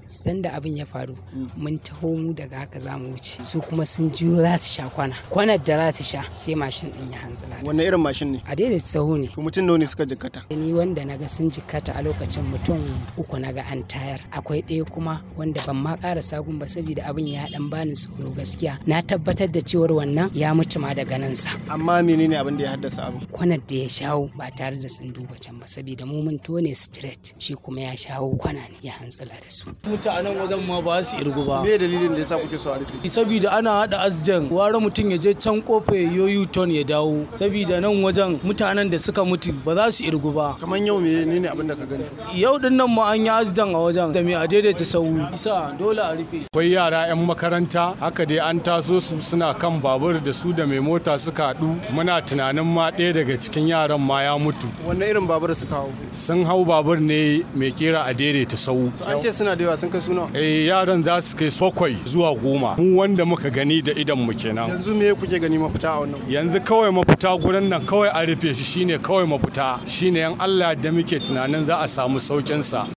sanda abin ya faru mun taho mu daga haka za mu wuce su kuma sun juyo za ta sha kwana kwanar da za ta sha sai mashin din ya hanzala da wanne su. irin mashin ne a daidai sahu ne to mutum nawa ne suka jikkata ni wanda naga sun jikkata a lokacin mutum uku naga an tayar akwai ɗaya kuma wanda ban ma ƙara sagun ba saboda abin ya dan bani tsoro gaskiya na tabbatar da cewar wannan ya mutu ma daga nan sa amma menene abin da ya haddasa abin kwanar da ya shawo ba tare da sun duba can ba saboda mu mun tone straight shi kuma ya shawo kwana ne ya hantsila da su mutanen wajen ma ba su irgu ba me dalilin da yasa kuke so a rufe saboda ana hada asjan ware mutum ya je can kofa ya yoyu ton ya dawo saboda nan wajen mutanen da suka mutu ba za su irgu ba kamar yau menene abin da ka gani yau din nan ma an yi asjan a wajen da mai a daidaita sau isa dole a rufe akwai yara 'yan makaranta haka dai an taso su suna kan babur da su da mai mota suka haɗu muna tunanin ma ɗaya daga cikin yaran ma ya mutu wanne irin babur suka hau sun hau babur ne mai kera a daidaita sau To an ce suna da yawa sun kai suna eh yaran za su kai bakwai zuwa goma mu wanda muka gani da idan mu kenan yanzu me kuke gani mafita a wannan yanzu kawai mafita gurin nan kawai a rufe shi shine kawai mafita shine yan Allah da muke tunanin za a samu saukin sa